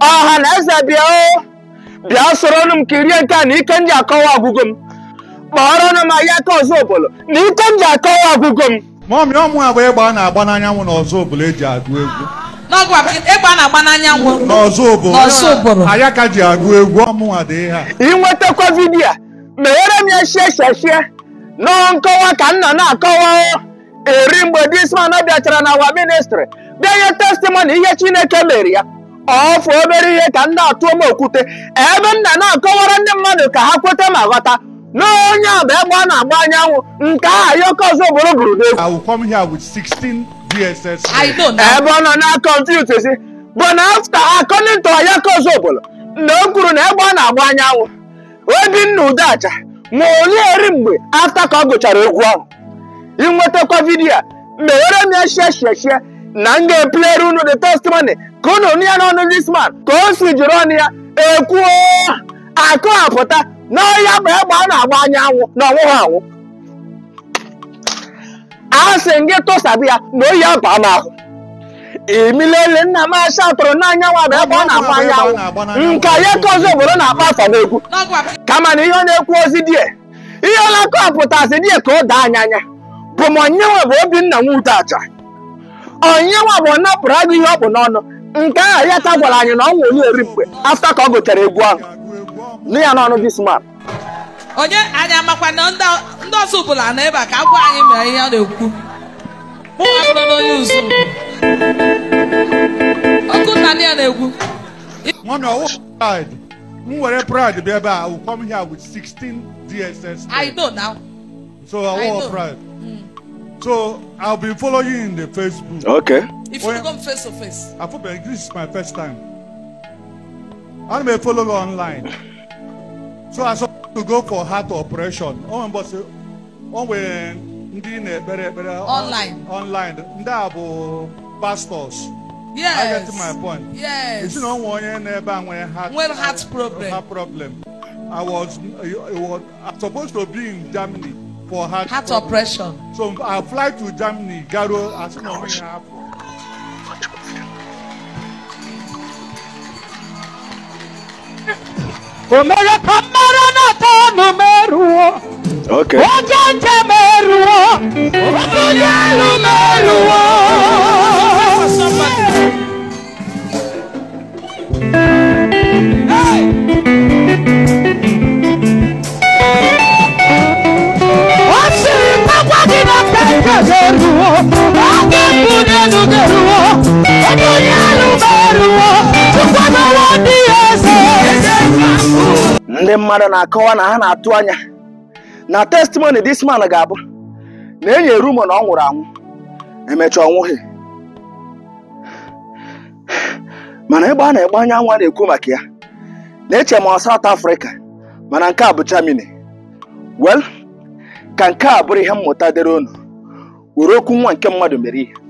ọha na eze bịa o bịa soronụ m kirie nke a na ike m ji akọwa ọgwụgwọ m kpọrọnụ m ahịa aka ọzọ obodo na ike m ji akọwa ọgwụgwọ m mọmị ọmụ a bụ egbe a na-agba n'anyanwụ n'ọzọ obodo eji agụ egwu n'ọgwa ịgba na-agba n'anyanwụ n'ọzọ obodo N'ọzọ obodo. ayaka ji agụ egwu ọmụnwa dị ihe a inwetakwa vidiyo a meghere m ya shie sheshie nọ nkọwa ka m nọ na-akọwa o. eri mgbe disman bịachara na awa ministri bịa nye testimoni ihe chineke mere ya ọfụ obere ihe ka ndị atụọ m okwute ebe m na na-akọwara ndị mmadụ ka ha kweta ma ghọta na onye a bụ egbe a na-agba anyanwụ nke aha ya oke ọzọ bụrụ bụrụ n'egwu I will come here with 16 DSS I know now. ebe ọ nọ na confute si bụ na afta according to Ayaka Ozobolo na o kwuru na egbe ọ na-agba anyanwụ Obinna Udeaja ma olie eri mgbe afta ka ọ gụchara egwu ahụ inwetakwa vidiyo a meghere m ya shie shie shie na m ga-epulere unu the testimony ka unu nụ ya n'ọnụ this man ka o si jiri ọnụ ya ekwuo akọwapụta na ọya bụ egbe a na-agba anyanwụ na ọnwụghị anwụ a sị m gị tụsabi ya na oyi aba m ahụ emilele nna m asha tụrụ n'anya nwa bụ ebe ọ na-agba anyanwụ nke ya ka ọzọ obodo na-akpa afa n'egwu n'ọgwa kama na ihe ọ na-ekwu ozi die ihe ọ na-akọpụtasị die ka o daa anya anya bụ ma onyenwe bụ Obinna Udeaja onyenwe bụ ọ napụrụ agụ ihe ọ bụ n'ọnụ nke ahụ ya ka gwara anyị na ọ nwụ onye eri mgbe afta ka ọ gụchara egwu ahụ nụ ya n'ọnụ this man onye anyị amakwa na ndị ndị ọzọ bụla na ebe a ka agwa anyị mere ihe ọ na-ekwu mụ nwa bụrụ na onye uzu ọkụ nna ya na-egwu Mommy, I want pride. M were pride bịa ebe a, I will come here with 16 DSS. I know now. So I I want know. pride. So I'll be following you in the Facebook. okay If you come face to face. I thought this is my first time. I'm a follower online. So I saw to go for heart operation. Oh, but oh, when ndị na-ekpere ekpere Online. online ndị a bụ pastors I Yes. get my point. Yes. esi na ọ nwe onye n'ebe a nwere heart Nwere heart problem. heart problem. I was, I was I'm supposed to be in Germany for heart Heart problem. operation. So I fly to Germany, Garo, asị na onwe ya hapụ. omere ka mmara na-ata ọnụ merụọ okay oje nje merụọ onye elu merụọ ọ sịrị gbagwa gị na pete ga-eruo oge mbụ n'elu ga-eruo ebe onye elu merụọ tụkwanụwa ndị ya eze ndị mmadụ na-akọwa na ha na-atụ anya na testimony this man ga-abụ na enyi rumo na ọ nwụrụ anwụ emecha ọnwụghị mana ebe a na-egbe anya nwa na-ekwu maka ya na-eche ma ọ South Africa mana nke a bụ Germany well ka nke a bụrụ ihe mmụta dịrị unu were okwu nwa nke mmadụ mere ihe